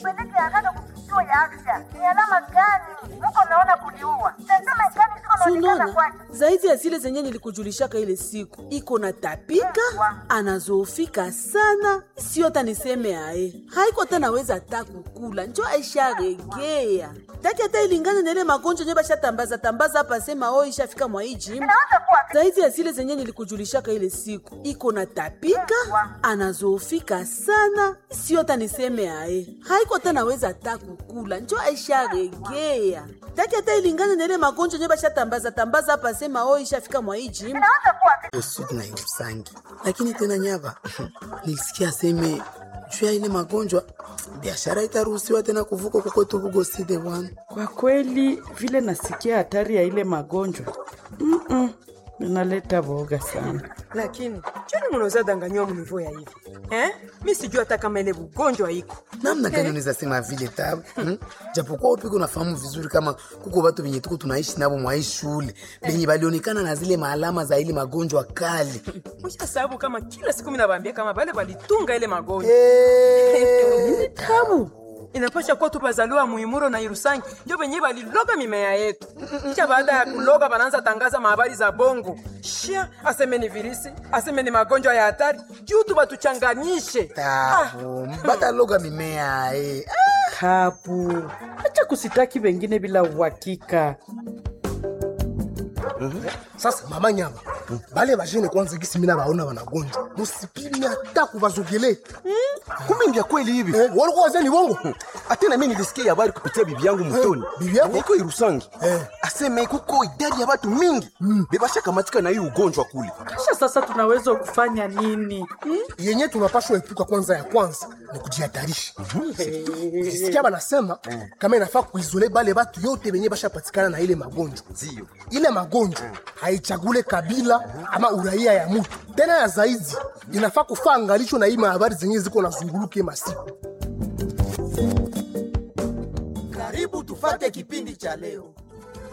Mupeleke haraka kituo ya afya. Ni alama gani muko naona kuliua? Tazama gani ziko naonekana Sunona, kwake. zaidi ya zile zenye nilikujulishaka ile siku, iko na tapika, anazofika sana, sio hata niseme aye, haiko hata naweza hata kukula, njo aisharegea taki hata ilingane na ile magonjwa nye bashatambaza tambaza hapa, sema o ishafika mwa hii jimbo Inaweza kuwa zaidi ya zile zenye nilikujulishaka ile siku, iko na tapika, anazofika sana, sio hata niseme aye, haiko hata naweza hata kukula, njo aisharegea taki hata ilingane na ile magonjwa nye bashatambaza tambaza hapa, sema o ishafika mwa hii jimbo inaweza kuwa Usudi na Irusangi. Lakini tena nyaba, nilisikia aseme juu ya ile magonjwa biashara itaruhusiwa tena kuvuka kukwetu Bugoside bwana. Kwa kweli vile nasikia hatari ya ile magonjwa Mm-mm, inaleta boga sana. lakini choni munaweza danganywa munivo ya hivi eh? mi sijui hata kama ile ugonjwa iko Namna gani unaweza sema vile tabu? Hmm? Japokuwa upiko unafahamu vizuri kama kuko watu venye tuko tunaishi nabo mwa hii shule venye balionekana na zile maalama za ile magonjwa kali. mwisha sababu kama kila siku minabambia kama bale balitunga ile magonjwa Eh, tabu inapasha kuwa tu bazaliwa muimuro na irusangi ndio venye baliloga mimea yetu kisha baada ya kuloga banaanza tangaza mahabari za bongo shia aseme ni virisi aseme ni magonjwa ya hatari juu tu batuchanganyishe Tabu, mbata loga mimea eh. Tabu, acha kusitaki wengine bila uhakika. sasa mama nyama bale bajene kwanza gisi mina baona wanagonjwa musipimi hata kubazogelea kumbe ndia kweli hivi eh, walikuwa wazeni bongo atena mi nilisikia habari kupitia bibi yangu mutoni bibi yako? iko irusangi Eh. aseme kuko idadi ya watu mingi bebashakamatika na hii ugonjwa kule Kisha sasa tunaweza kufanya nini? Hmm? yenye tunapashwa epuka kwanza ya kwanza ni kujihatarisha sikia banasema kama inafaa kuizole bale batu yote benye bashapatikana na ile magonjwa ndio ile magonjwa haichagule kabila ama uraia ya mutu tena ya zaidi inafaa kufaa angalisho na hii mahabari zenye ziko nazunguluke masiku Karibu tufate kipindi cha leo.